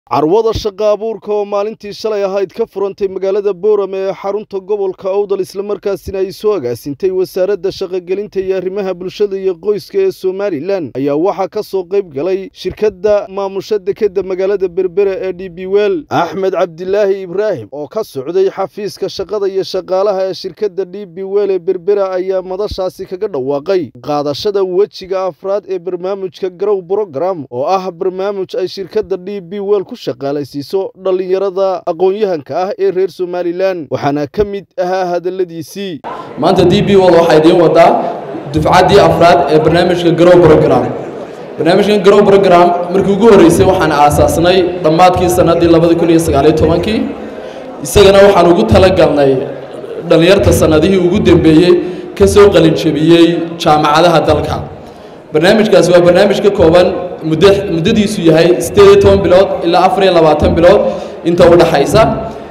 carwada shaqa abuurka oo maalintii shalay ahayd ka furantay magaalada boorame ee xarunta gobolka owdal islamarkaasina ay soo agaasintay wasaaradda shaqogelinta iyo arrimaha bulshada iyo qoyska ee somalilan ayaa waxaa ka soo qayb galay shirkadda maamusha dekeda magaalada berbere ee d b wel axmed cabdilaahi ibraahim oo ka socday xafiiska shaqada iyo shaqaalaha ee shirkadda d b wel ee berbere ayaa madashaasi kaga dhawaaqay qaadashada wejiga afraad ee barnaamijka garow brogram oo ah barnaamij ay shirkadda d b wel ku shaqaalaysiiso dhallinyarada aqoon-yahanka ah ee reer somalilan waxaana ka mid ahaa hadalladiisii maanta d b wol waxaa idiin wadaa dufcaddii afraad ee barnaamijka garow brogram barnaamijkan garow brogram markii ugu horreysay waxaan aasaasnay dhammaadkii sannaddii labada kun iyo sagaaliyo tobankii isagana waxaan ugu talagalnay dhallinyarta sannadihii ugu dambeeyey ka soo qalinjabiyey jaamacadaha dalka barnaamijkaasi waa barnaamij ka kooban muddo muddadiisu yahay siddeed iyo toban bilood ilaa afar iyo labaatan bilood inta u dhaxaysa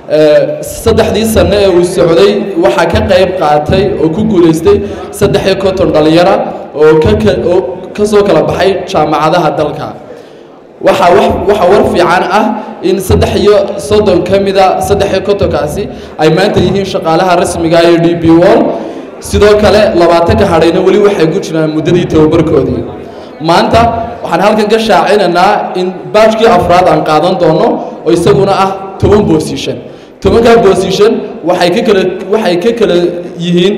saddexdii sanno ee uu socday waxaa ka qayb qaatay oo ku guulaystay saddex iyo konton dhallinyara oo kaoo ka soo kala baxay jaamacadaha dalka waxaa waxaa war fiican ah in saddex iyo soddon ka mida saddex iyo kontonkaasi ay maanta yihiin shaqaalaha rasmiga iyo d b wall sidoo kale labaatanka hadhayna weli waxay ku jiraan muddadii tababarkoodii maanta waxaan halkan ka shaacinaynaa in baajkii afraad aan qaadan doono oo isaguna ah toban bosishon tobankaa bosishon waxay ka kala waxay ka kala yihiin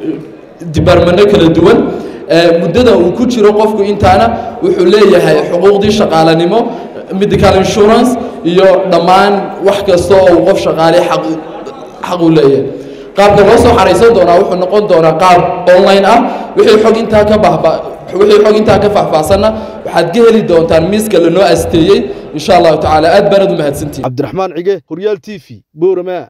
dibaarmano kala duwan muddada uu ku jiro qofku intaana wuxuu leeyahay xuquuqdii shaqaalanimo medical insurance iyo dhammaan wax kasta oo uu qof shaqaale xaq xaq u leeyahay qaabka loo soo xaraysan doonaa wuxuu noqon doonaa qaab online ah wixii xog intaa ka bahba wixii xog intaa ka faahfaahsanna waxaad ka heli doontaan miiska lanoo asteeyey insha allahu tacaala aad baanad u mahadsantihin cabdiraxmaan cige horyaal t v boorama